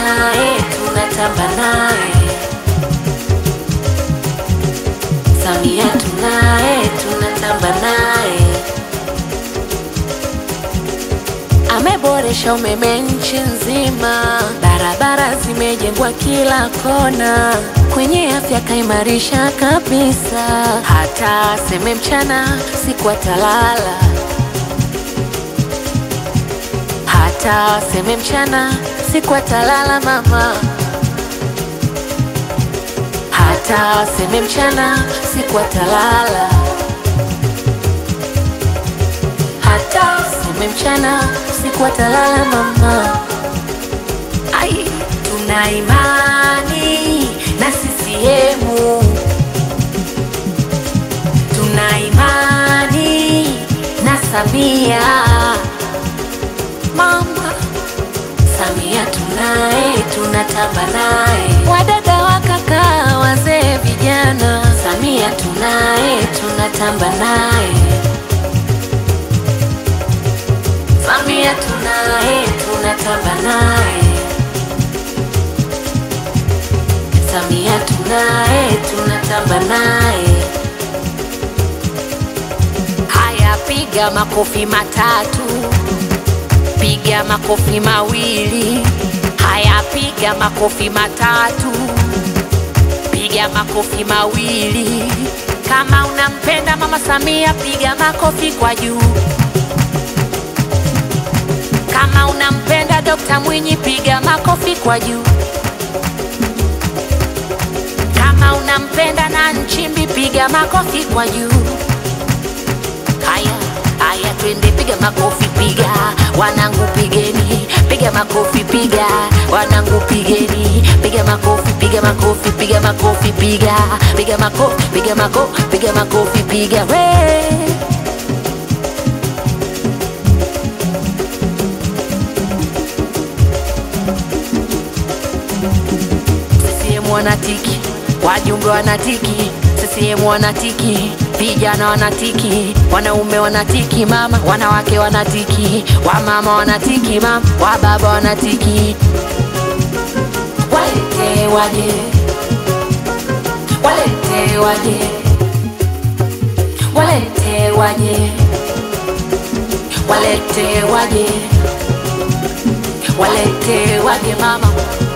tunaye, tunatamba naye. Samia tunaye, tunatamba naye. Ameboresha umeme nchi nzima, barabara zimejengwa kila kona, kwenye afya kaimarisha kabisa, hata seme mchana siku atalala, hata seme mchana siku atalala mama, hata seme mchana siku atalala, hata seme mchana siku atalala mama. Ai, tuna imani na CCM, tuna imani na Samia mama. Samia tunaye, tunatamba naye, wadada wa kaka, wazee, vijana. Samia tunaye, tunatamba naye. Samia tunaye, tunatamba naye. Samia tunaye, tunatamba naye. Haya, piga makofi matatu, piga makofi mawili. Haya, piga makofi matatu, piga makofi mawili. Kama unampenda mama Samia, piga makofi kwa juu. Kama unampenda Dokta Mwinyi, piga makofi kwa juu. Kama unampenda na Nchimbi, piga makofi kwa juu. Haya haya, twende, piga makofi, piga wanangu, pigeni, piga makofi, piga wanangu, pigeni, piga makofi, piga makofi, piga makofi, piga piga makofi, piga makofi, piga makofi, piga we CCM wanatiki, wajumbe wanatiki, CCM wanatiki, vijana wanatiki, wanaume wanatiki, mama wanawake wanatiki, wamama wanatiki, mama wababa wanatiki. Walete waje, walete waje, walete waje, walete waje, walete waje mama